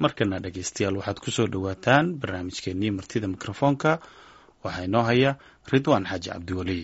markana dhegeystayaal waxaad kusoo dhowaataan barnaamijkeenii martida mikrofoonka waxaa inoo haya ridwaan xaaji cabdiweli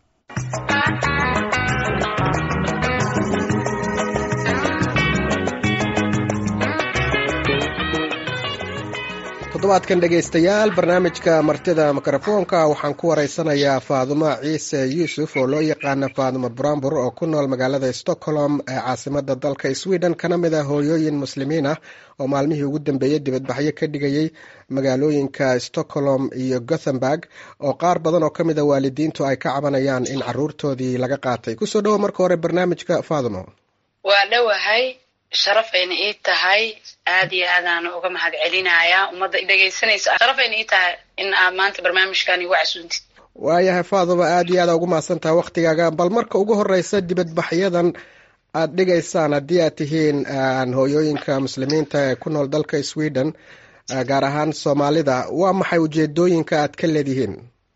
toddobaadkan dhegaystayaal barnaamijka martida mikrofoonka waxaan ku waraysanayaa faadumo ciise yuusuf oo loo yaqaana faadumo brambur oo ku nool magaalada stockholm ee caasimada dalka sweden kana mid ah hooyooyin muslimiin ah oo maalmihii ugu dambeeyey dibadbaxyo ka dhigayay magaalooyinka stockholm iyo gothenburg oo qaar badan oo ka mid a waalidiintu ay ka cabanayaan in caruurtoodii laga qaatay kusoo dhawo marka hore barnaamijka faadumo waa dhowahay sharafayna ii tahay aad iyo aadaan uga mahad celinayaa ummadda dhegaysanaysa sharafayna ii tahay in aad maanta barnaamijkan igu casuuntid waayahay faaduma aad iyo aada ugu mahadsantaha waktigaaga bal marka ugu horeysa dibadbaxyadan aad dhigaysaan haddii aad tihiin hooyooyinka muslimiinta ee ku nool dalka sweden gaar ahaan soomaalida waa maxay ujeedooyinka aad ka leedihiin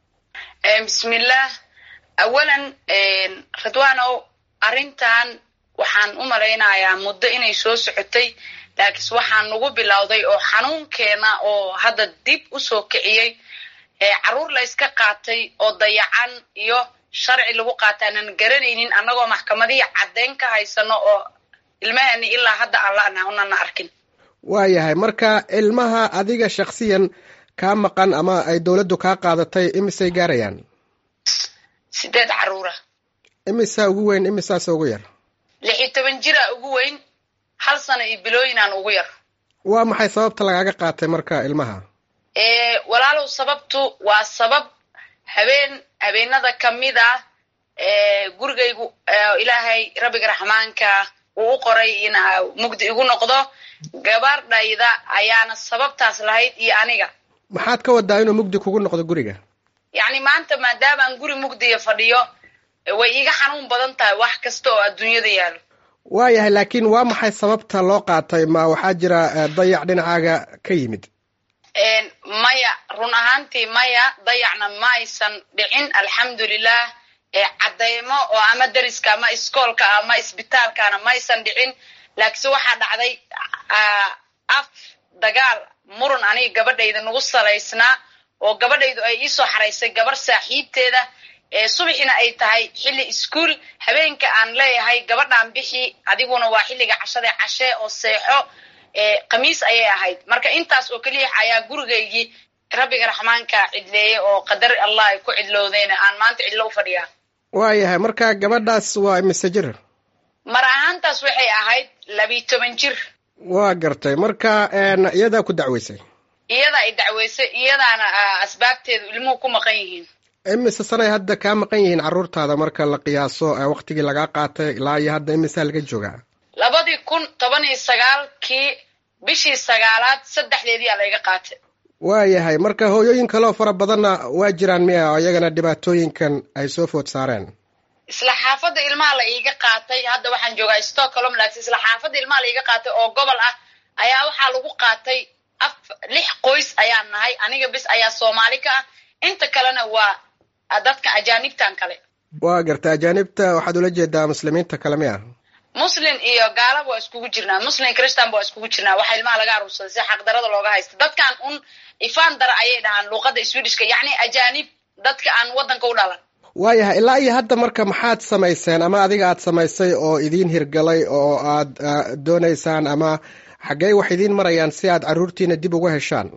bismillah awalan ridwaanow arrintan waxaan u malaynayaa muddo inay soo socotay laakiinse waxaan nagu bilowday oo xanuunkeena oo hadda dib u soo kiciyey caruur la yska qaatay oo dayacan iyo sharci lagu qaata aanan garanaynin annagoo maxkamadihii caddeyn ka haysano oo ilmahani ilaa hadda aan la'naha unana arkin waayahay marka ilmaha adiga shaksiyan kaa maqan ama ay dowladdu kaa qaadatay imisay gaarayaan sideed caruura imisaa ugu weyn imisaase ugu yar lix iyo toban jira ugu weyn hal sano iyo bilooyinaan ugu yar waa maxay sababta lagaaga qaatay marka ilmaha walaalow sababtu waa sabab habeen habeenada kamid ah gurigaygu ilaahay rabbiga raxmaanka uu u qoray in mugdi igu noqdo gabardhayda ayaana sababtaas lahayd iyo aniga maxaad ka wadaa inuu mugdi kugu noqdo guriga yacni maanta maadaamaan guri mugdiya fadhiyo way iiga xanuun badan tahay wax kasta oo adduunyada yaalo waayahay laakiin waa maxay sababta loo qaatay ma waxaa jira dayac dhinacaaga ka yimid maya run ahaantii maya dayacna ma aysan dhicin alxamdulilah cadeymo oo ama deriska ama iskoolka ama isbitaalkana ma aysan dhicin laakiinse waxaa dhacday af dagaal muran aniga gabadhayda nagu salaysnaa oo gabadhaydu ay iisoo xaraysay gabar saaxiibteeda subaxina ay tahay xilli iskuol habeenka aan leeyahay gabadhaan bixi adiguna waa xilliga cashada cashee oo seexo khamiis ayay ahayd marka intaas oo keliya ayaa gurigaygii rabbiga raxmaanka cidleeyey oo qadar allah ay ku cidloodeen aan maanta cidlo u fadhiyaa waayahay marka gabadhaas waa imise jir mar ahaantaas waxay ahayd labiyi toban jir waa gartay marka iyadaa ku dacweysay iyada ay dacweysay iyadaana asbaabteedu ilmuhu ku maqan yihiin imise sanay hadda kaa maqan yihiin carruurtaada marka la qiyaaso waktigii lagaa qaatay ilaa iyo hadda imisaa laga joogaa labadii kun toban iyo sagaalkii bishii sagaalaad saddexdeedii aa layga qaatay waayahay marka hooyooyin kaleoo fara badanna waa jiraan miya oo iyagana dhibaatooyinkan ay soo food saareen isla xaafadda ilmaha la iiga qaatay hadda waxaan joogaa stockholm laakiin isla xaafadda ilmaha la iiga qaatay oo gobol ah ayaa waxaa lagu qaatay af lix qoys ayaan nahay aniga bis ayaa soomaali ka ah inta kalena waa dadka ajaanibtan kale waa garta ajaanibta waxaad ula jeedaa muslimiinta kale miya muslin iyo gaalaba waa iskugu jirnaa muslim christanba waa iskugu jirnaa waxaa ilmaha laga aruursaday si xaqdarada looga haysta dadkan un ifaan dara ayay dhahaan luuqadda swedishka yacni ajaanib dadka aan waddanka u dhalan waayahay ilaa iyo hadda marka maxaad samayseen ama adiga aad samaysay oo idiin hirgalay oo aad doonaysaan ama xaggey wax idiin marayaan si aad carruurtiina dib uga heshaan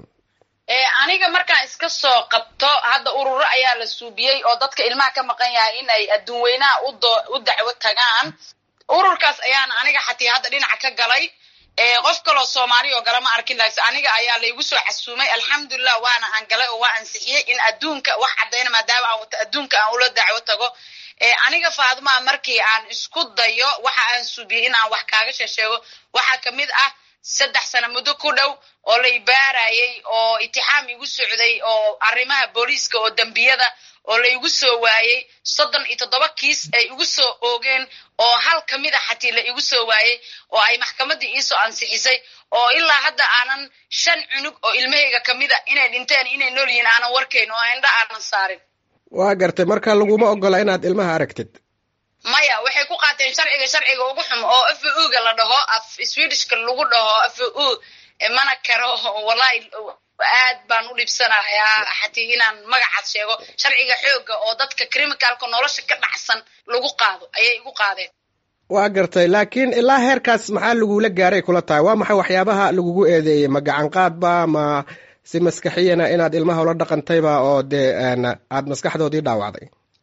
aniga markaan iska soo qabto hadda ururo ayaa la suubiyey oo dadka ilmaha ka maqan yahay in ay adduun weynaha u dacwo tagaan ururkaas ayaana aniga xatii hadda dhinaca ka galay qof kaloo soomaali oo gala ma arkin laakse aniga ayaa laygu soo xasuumay alxamdulilah waana aan galay oo waa ansixiyey in adduunka wax caddayna maadaama aan wato adduunka aan ula dacwo tago aniga faadmaa markii aan isku dayo waxa aan suubiyey in aan wax kaaga sheesheego waxaa kamid ah saddex sano muddo ku dhow oo la ibaarayay oo itixaam igu socday oo arrimaha booliiska oo dembiyada oo la igu soo waayey soddon iyo toddoba kiis ay igu soo oogeen oo hal ka mid a xatii la igu soo waayey oo ay maxkamaddii iisoo ansixisay oo ilaa hadda aanan shan cunug oo ilmahayga ka mid a inay dhinteen inay nool yihiin aanan warkayn oo indha aanan saarin waa gartay marka laguma ogola inaad ilmaha aragtid maya waxay ku qaateen sharciga sharciga ugu xum oo f u ga la dhaho af swedishka lagu dhaho f u mana karo wallahi aad baan u dhibsanayaa xatii inaan magacaad sheego sharciga xooga oo dadka criminalka nolosha ka dhacsan lagu qaado ayay igu qaadeen waa gartay laakiin ilaa heerkaas maxaa lagula gaaray kula tahay waa maxay waxyaabaha lagugu eedeeyey ma gacan qaadba ma si maskaxiyana inaad ilmaha ula dhaqantayba oo dee aad maskaxdoodii dhaawacday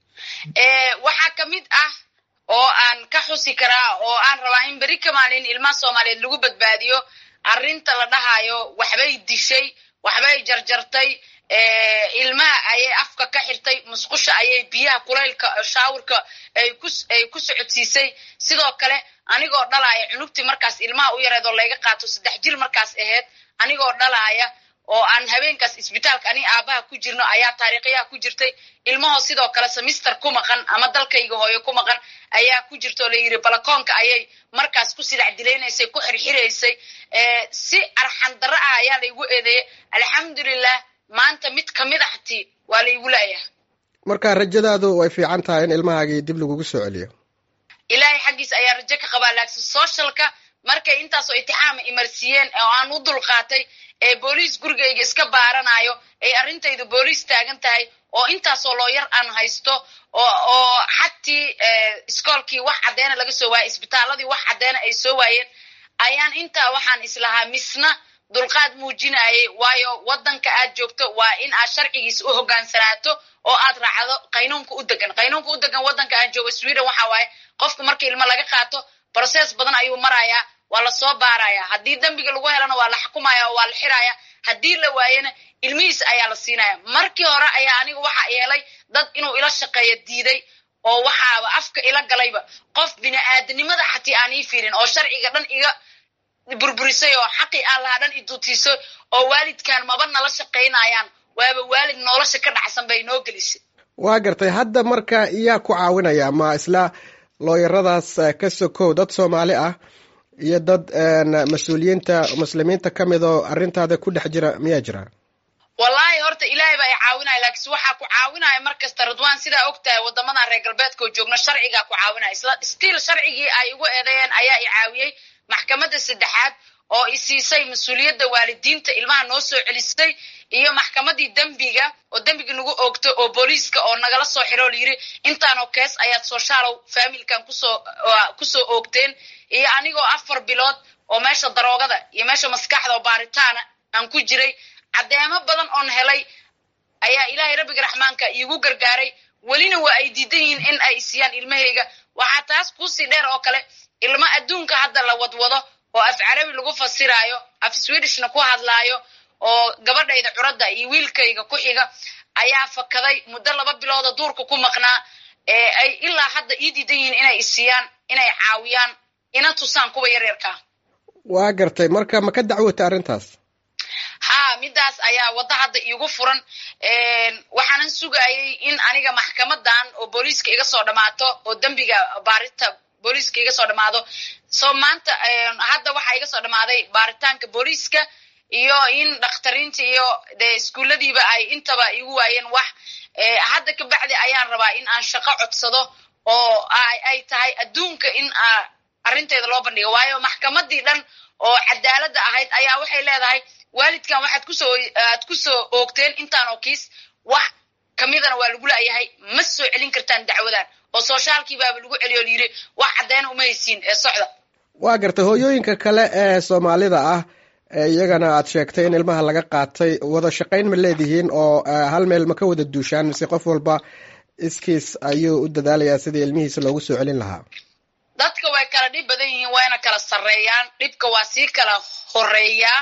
waxaa ka mid ah oo aan ka xusi karaa oo aan rabaa in beri ka maalin ilmaha soomaaliyeed lagu badbaadiyo arrinta la dhahayo waxbay dishay waxbay jarjartay ilmaha ayay afka ka xirtay musqusha ayay biyaha kulaylka shaawirka ay ku socodsiisay sidoo kale anigoo dhalaaya cunugtii markaas ilmaha u yareed oo layga qaato saddex jir markaas ahayd anigoo dhalaaya oo aan habeenkaas isbitaalka ani aabaha ku jirno ayaa taariikhyaha ku jirtay ilmahoo sidoo kale semister ku maqan ama dalkayga hooyo ku maqan ayaa ku jirta oo layidhi balakoonka ayay markaas ku sidac dilaynaysay ku xirxiraysay si arxan darro ah ayaa laygu eedeeyey alxamdulilah maanta mid kamid a hatii waa laygu laayaha marka rajadaadu way fiican tahay in ilmahaagii dib lagugu soo celiyo ilaahay xaggiisa ayaa rajo ka qabaa laaksin socialka markay intaasoo itixaama imarsiiyeen oo aan u dulqaatay ee booliis gurigayga iska baaranayo ay arrintaydu booliis taagan tahay oo intaasoo looyar aan haysto oo xatii iskoolkii wax caddeena laga soo waayay isbitaaladii wax caddeena ay soo waayeen ayaan intaa waxaan islahaa misna dulqaad muujinayay waayo waddanka aad joogto waa in aad sharcigiisa u hogaansanaato oo aad raacdo qaynuunka u degan qaynuunka u degan waddanka aan joogo sweden waxa waaye qofka marka ilmo laga qaato brocess badan ayuu marayaa waa lasoo baaraya haddii dembiga lagu helana waa la xukumaya oo waa la xiraya haddii la waayana ilmihiisa ayaa la siinaya markii hore ayaa aniga waxa yeelay dad inuu ila shaqeeyo diiday oo waxaaba afka ila galayba qof bini aadanimada xatii aan ii fiirin oo sharciga dhan iga burburisay oo xaqii aan lahaa dhan idutiisay oo waalidkan maba nala shaqaynayaan waaba waalid nolosha ka dhacsan bay noo gelisay waa gartay hadda marka yaa ku caawinaya ma isla looyaradaas ka sokow dad soomaali ah iyo dad mas-uuliyiinta muslimiinta ka mid oo arrintaada ku dhex jira miyaa jira wallahi horta ilaahay baa i caawinaya laakiinse waxaa ku caawinaya mar kasta radwan sidaa og tahay waddamadan reer galbeedka oo joogno sharcigaa ku caawinaya isla stiil sharcigii ay igu eedeeyeen ayaa i caawiyey maxkamadda saddexaad oo i siisay mas-uuliyadda waalidiinta ilmaha noo soo celisay iyo maxkamadii dembiga oo dembiga nagu oogto oo booliiska oo nagala soo xiro layiri intaanoo kees ayaad sooshaalow faamilkan kusoo kusoo oogteen iyo anigoo afar bilood oo meesha daroogada iyo meesha maskaxda oo baaritaana aan ku jiray caddeemo badan oon helay ayaa ilaahay rabbiga raxmaanka iigu gargaaray welina waa ay diidan yihiin in ay isiyaan ilmahayga waxaa taas kuusii dheer oo kale ilmo adduunka hadda la wadwado oo af carabi lagu fasiraayo af swedishna ku hadlaayo oo gabadhayda curadda iyo wiilkayga ku xiga ayaa fakaday muddo laba bilooda duurka ku maqnaa ee ay ilaa hadda ii diidan yihiin inay isiyaan inay caawiyaan ina tusaan kuwa yaryarkaa waa gartay marka ma ka dacwota arrintaas ha midaas ayaa wadda hadda iigu furan waxaanan sugayay in aniga maxkamadan oo booliiska iga soo dhammaato oo dembiga baarinta booliiska iga soo dhammaado so maanta hadda waxaa iga soo dhammaaday baaritaanka booliiska iyo in dhakhtariinta iyo de iskuulladiiba ay intaba igu waayeen wax hadda ka bacdi ayaan rabaa in aan shaqo codsado oo ay tahay adduunka in arrinteeda loo bandhigo waayo maxkamadii dhan oo cadaaladda ahayd ayaa waxay leedahay waalidkan waxaad kusoo aad kusoo oogteen intaanoo kiis wax kamidana waa lagu la'yahay ma soo celin kartaan dacwadan oo sooshaalkii baaba lagu celiyo layidhi wax caddeena uma haysiin ee socda waa gartay hooyooyinka kale ee soomaalida ah iyagana aad sheegtay in ilmaha laga qaatay wada shaqayn ma leedihiin oo hal meel ma ka wada duushaan mise qof walba iskiis ayuu u dadaalayaa sidii ilmihiisa loogu soo celin lahaa dadka way kala dhib badan yihiin wayna kala sarreeyaan dhibka waa sii kala horeeyaa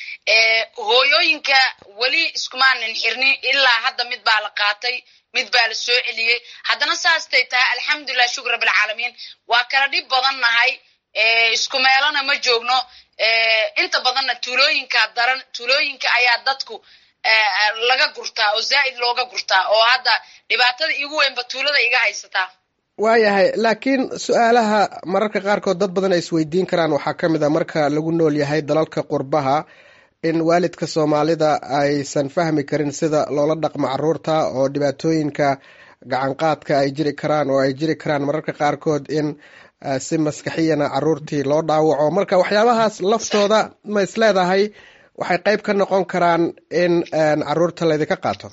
hooyooyinka weli iskumaanan xirni ilaa hadda mid baa la qaatay mid baa la soo celiyey haddana saastay tahay alxamdulilah shukr rabbilcaalamiin waa kala dhib badan nahay isku meelona ma joogno inta badanna tuulooyinka daran tuulooyinka ayaa dadku laga gurtaa oo zaa'id looga gurtaa oo hadda dhibaatada iigu weynba tuulada iga haysataa waayahay laakiin su-aalaha mararka qaarkood dad badan ay isweydiin karaan waxaa ka mid a marka lagu nool yahay dalalka qurbaha in waalidka soomaalida aysan fahmi karin sida loola dhaqmo caruurta oo dhibaatooyinka gacanqaadka ay jiri karaan oo ay jiri karaan mararka qaarkood in si maskaxiyana caruurtii loo dhaawaco marka waxyaabahaas laftooda ma is leedahay waxay qayb ka noqon karaan in caruurta laydinka qaato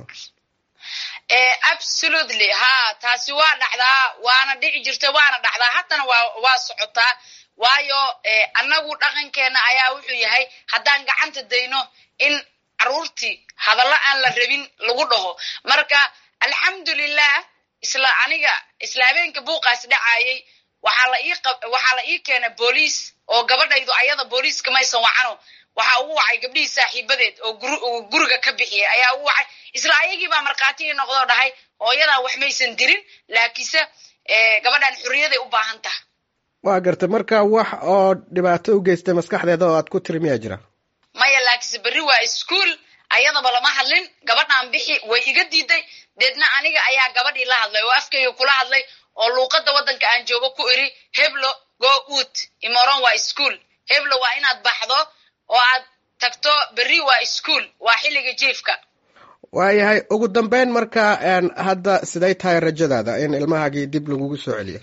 absolutely ha taasi waa dhacdaa waana dhici jirta waana dhacdaa haddana waa waa socotaa waayo annagu dhaqankeena ayaa wuxuu yahay haddaan gacanta dayno in caruurtii hadallo aan la rabin lagu dhaho marka alxamdulilah isla aniga isla habeenka buuqaas dhacayay waxaa la ii waxaa la ii keenay booliis oo gabadhaydu ayada booliiska maysan wacano waxaa ugu wacay gabdhihii saaxiibadeed oo guriga ka bixiyay ayaa ugu wacay isla ayagii baa markhaati ii noqdoo dhahay hooyadan wax maysan dirin laakiinse gabadhan xorriyaday u baahan taha waa gartay marka wax oo dhibaato u geystay maskaxdeeda oo aad ku tiri miyaa jira maya laakiinse berri waa ischool ayadaba lama hadlin gabadhan bixi way iga diiday deedna aniga ayaa gabadhii la hadlay oo afkayga kula hadlay oo luuqadda waddanka aan joogo ku iri heblo go ut imoron waa ischool heblo waa inaad baxdo oo aad tagto berri waa ischool waa xilliga jiifka waayahay ugu dambeyn marka hadda siday tahay rajadaada in ilmahaagii dib lagugu soo celiyo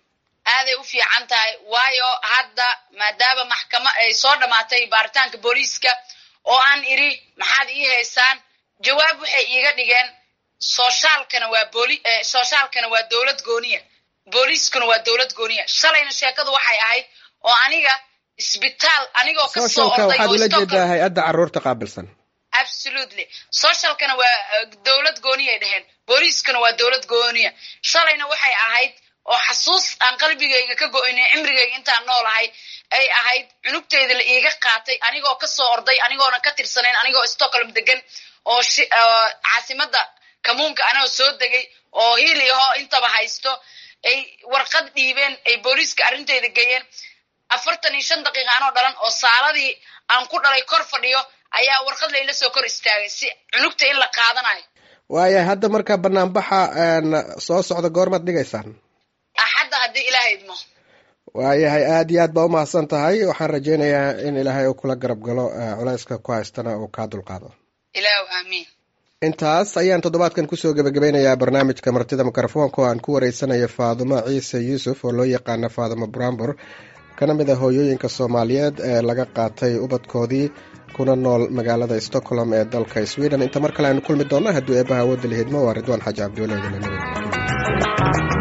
aaday u fiican tahay waayo hadda maadaama maxkama ay soo dhammaatay baaritaanka booliiska oo aan iri maxaad ii haysaan jawaab waxay iiga dhigeen soshaalkana waa booli soshaalkana waa dowlad gooniya booliiskuna waa dowlad gooniya shalayna sheekadu waxay ahayd oo aniga isbitaal anigoo kasoo socialka orday waxaad oo ula Stockholm- jeedaa hay-adda caruurta qaabilsan absolutely socialkana waa uh, dowlad gooniyay dheheen booliiskana waa dowlad gooniya shalayna waxay ahayd oo xasuus aan qalbigayga ka go-inin cimrigayga intaan noolahay ay ahayd cunugteyda la iiga qaatay anigoo kasoo orday anigoona ka tirsanayn anigoo stockholm degan oo shi- oo caasimada kamuunka anagoo soo degay oo hiili ahoo intaba haysto ay warqad dhiibeen ay booliiska arrinteyda geeyeen afartan iyo shan daqiiqa anoo dhalan oo saaladii aan ku dhalay kor fadhiyo ayaa warqad layla soo kor istaagay si cunugta in la qaadanayo waayahay hadda marka banaanbaxa soo socda goormaad dhigaysaan axadda haddii ilaahay idmo waayahay aad iyo aad baa umahadsan tahay waxaan rajeynayaa in ilaahay uu kula garab galo eh, culayska ku haystana uu kaa dulqaado ilaahu aamiin intaas ayaan toddobaadkan kusoo gebagabeynayaa barnaamijka martida mikrofoonka oo aan ku wareysanayo faadumo ciise yuusuf oo loo yaqaano faadumo brambor kana mid a hooyooyinka soomaaliyeed ee laga qaatay ubadkoodii kuna nool magaalada stockholm ee dalka sweden inta mar kale aynu kulmi doonno hadduu eebaha awoodda la hidmo waa ridwaan xaaji cabdiwale idinla nabad